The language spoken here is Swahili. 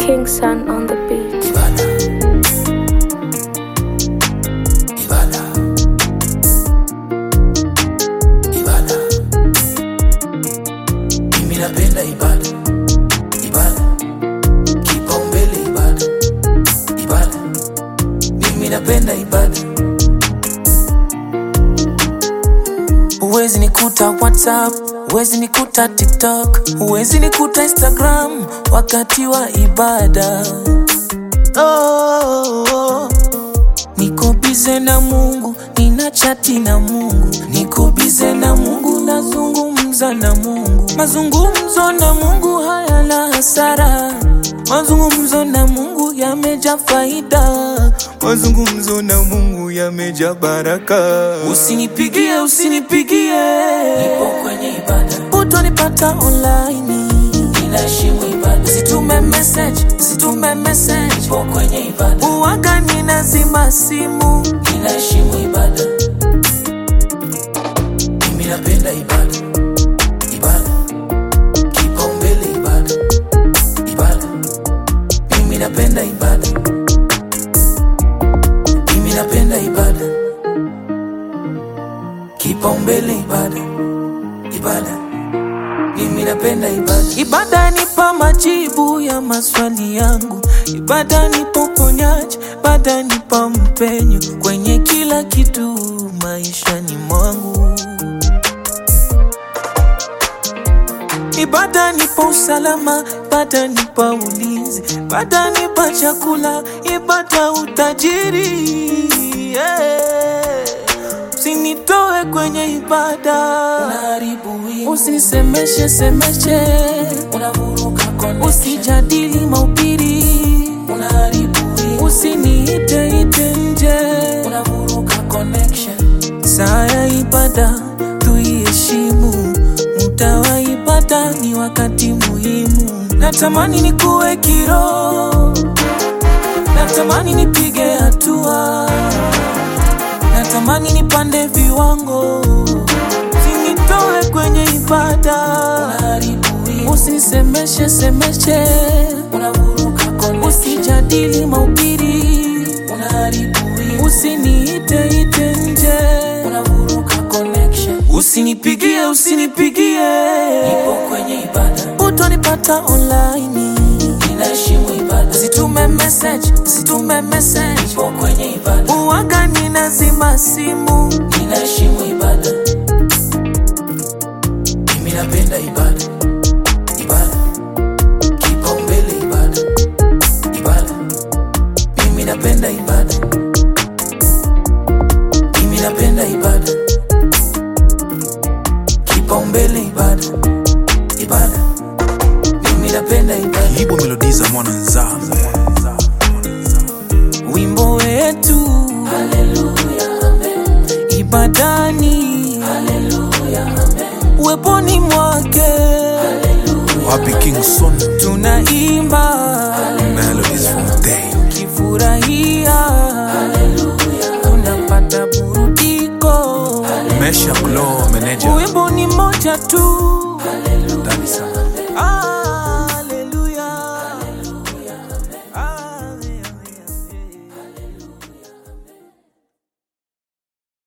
King Sun on the beat. Ibada. Ibada. Ibada. Mimi napenda ibada. Ibada. Kipaumbele ibada. Ibada. Mimi napenda ibada. Huwezi nikuta WhatsApp, huwezi nikuta TikTok, huwezi nikuta Instagram wakati wa ibada. Oh, oh. Niko bize na Mungu, nina chati na Mungu, niko bize na Mungu, nazungumza na Mungu. Mazungumzo na Mungu hayana hasara, mazungumzo na Mungu yameja faida, mazungumzo na Mungu yameja baraka. Usinipigie, usinipigie, nipo kwenye ibada, utonipata online ninaheshimu ibada. Usitume message, usitume message, nipo kwenye ibada. Uwaga ninazima simu, ninaheshimu ibada. Mimi napenda ibada, ibada, kipaumbele ibada, ibada. Mimi napenda ibada, mimi napenda ibada, kipaumbele ibada, ibada. Mimi napenda ibada. Ibada nipa majibu ya maswali yangu, ibada nipa uponyaji, ibada nipa mpenyo kwenye kila kitu maishani mwangu. Ibada nipa usalama, ibada nipa ulinzi, ibada nipa chakula, ibada utajiri. Yeah. Usinitoe kwenye ibada, usisemeshe semeshe, usijadili maubiri, usiniite ite nje, saa ya ibada tuiheshimu, muda wa ibada ni wakati muhimu. Natamani nikuwe kiroho, natamani nipige hatua natamani nipande viwango, usinitoe kwenye ibada, usisemeshe semeshe, usijadili maubiri, usiniite ite nje, usinipigie usinipigie, utonipata online Usitume message, usitume message. Nipo kwenye ibada. Uwaga ninazima simu. Ninaheshimu ibada. Mimi napenda ibada. Ibada. Kipaumbele ibada. Ibada. Mimi napenda ibada. Mimi napenda ibada. Kipaumbele ibada. Ibada. Mimi napenda ibada. Igbo melodies za mwana nzambe wimbo wetu ibadani uweponi mwake wapi King Son tunaimba melodies from day kifurahia tunapata burudiko Mesha Glow manager wimbo ni moja tu Dar es Salaam